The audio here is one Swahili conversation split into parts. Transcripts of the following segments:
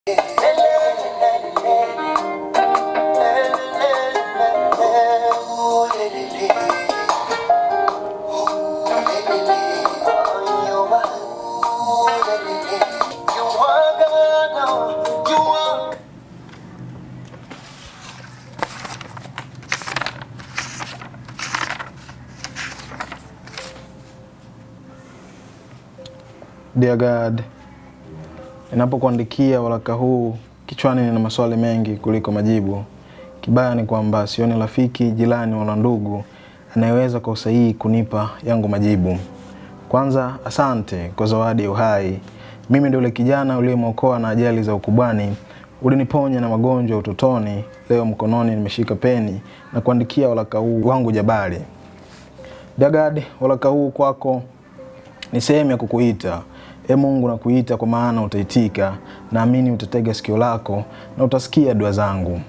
Dear God, ninapokuandikia waraka huu kichwani nina maswali mengi kuliko majibu. Kibaya ni kwamba sioni rafiki, jirani wala ndugu anayeweza kwa usahihi kunipa yangu majibu. Kwanza, asante kwa zawadi ya uhai. Mimi ndio yule kijana uliyemwokoa na ajali za ukubwani, uliniponya na magonjwa ya utotoni. Leo mkononi nimeshika peni na kuandikia waraka huu wangu jabali. Dear God, waraka huu kwako ni sehemu ya kukuita. E Mungu, nakuita kwa maana utaitika. Naamini utatega sikio lako na utasikia dua zangu.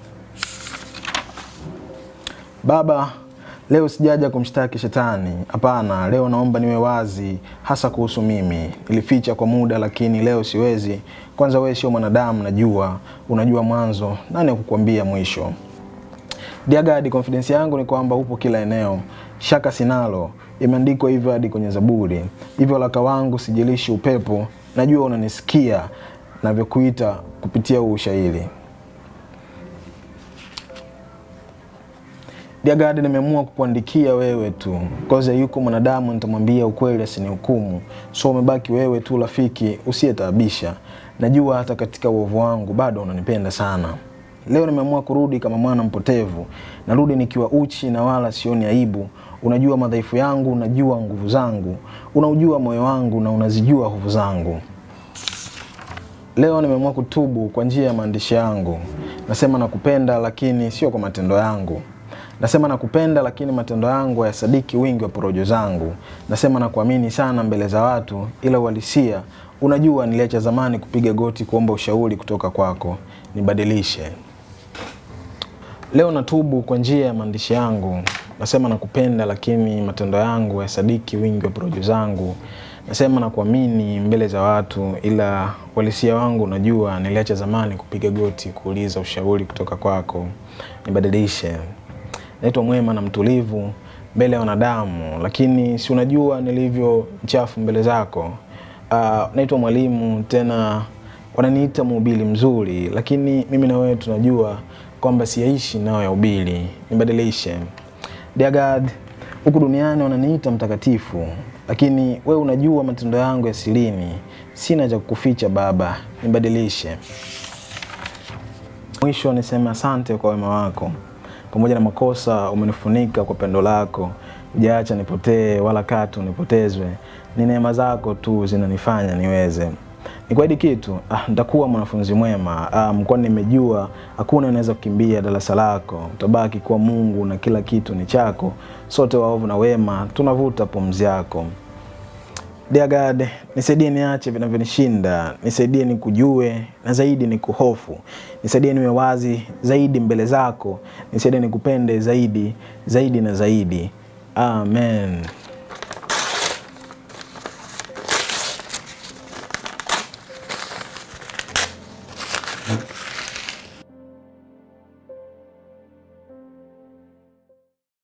Baba, leo sijaja kumshtaki shetani. Hapana, leo naomba niwe wazi, hasa kuhusu mimi. Nilificha kwa muda, lakini leo siwezi. Kwanza wewe sio mwanadamu, najua. Unajua mwanzo, nani akukwambia mwisho? Dear God, confidence yangu ni kwamba upo kila eneo. Shaka sinalo, imeandikwa hivyo hadi kwenye Zaburi. Hivyo waraka wangu sijilishi upepo, najua unanisikia navyokuita kupitia huu ushairi. Dear God, nimeamua kukuandikia wewe tu, koze yuko mwanadamu nitamwambia ukweli asinihukumu. So umebaki wewe tu rafiki usiyetaabisha. Najua hata katika uovu wangu bado unanipenda sana. Leo nimeamua kurudi kama mwana mpotevu. Narudi nikiwa uchi na wala sioni aibu. Unajua madhaifu yangu, unajua nguvu zangu, unaujua moyo wangu na unazijua hofu zangu. Leo nimeamua kutubu kwa njia ya maandishi yangu. Nasema nakupenda, lakini sio kwa matendo yangu. Nasema nakupenda, lakini matendo yangu hayasadiki wingi wa porojo zangu. Nasema nakuamini sana mbele za watu, ila uhalisia unajua, niliacha zamani kupiga goti kuomba ushauri kutoka kwako. Nibadilishe. Leo natubu kwa njia ya maandishi yangu. Nasema nakupenda, lakini matendo yangu hayasadiki wingi wa porojo zangu. Nasema nakuamini mbele za watu, ila uhalisia wangu unajua, niliacha zamani kupiga goti kuuliza ushauri kutoka kwako. Nibadilishe. Naitwa mwema na mtulivu mbele ya wanadamu, lakini si unajua nilivyo mchafu mbele zako. Uh, naitwa mwalimu tena wananiita mhubiri mzuri, lakini mimi na wewe tunajua kwamba siyaishi nao ya ubili. Nibadilishe. Dear God, huku duniani wananiita mtakatifu, lakini wewe unajua matendo yangu ya silini. Sina cha kukuficha Baba, nibadilishe. Mwisho niseme asante kwa wema wako pamoja na makosa umenifunika kwa pendo lako, hujaacha nipotee wala katu nipotezwe. Ni neema zako tu zinanifanya niweze. Nikuahidi kitu, ah, nitakuwa mwanafunzi mwema. Ah, mkwani nimejua hakuna anaweza kukimbia darasa lako. Utabaki kuwa Mungu na kila kitu ni chako. Sote waovu na wema tunavuta pumzi yako. Dear God, nisaidie niache vinavyonishinda, nisaidie nikujue na zaidi nikuhofu, nisaidie niwe wazi zaidi mbele zako, nisaidie nikupende zaidi zaidi na zaidi. Amen.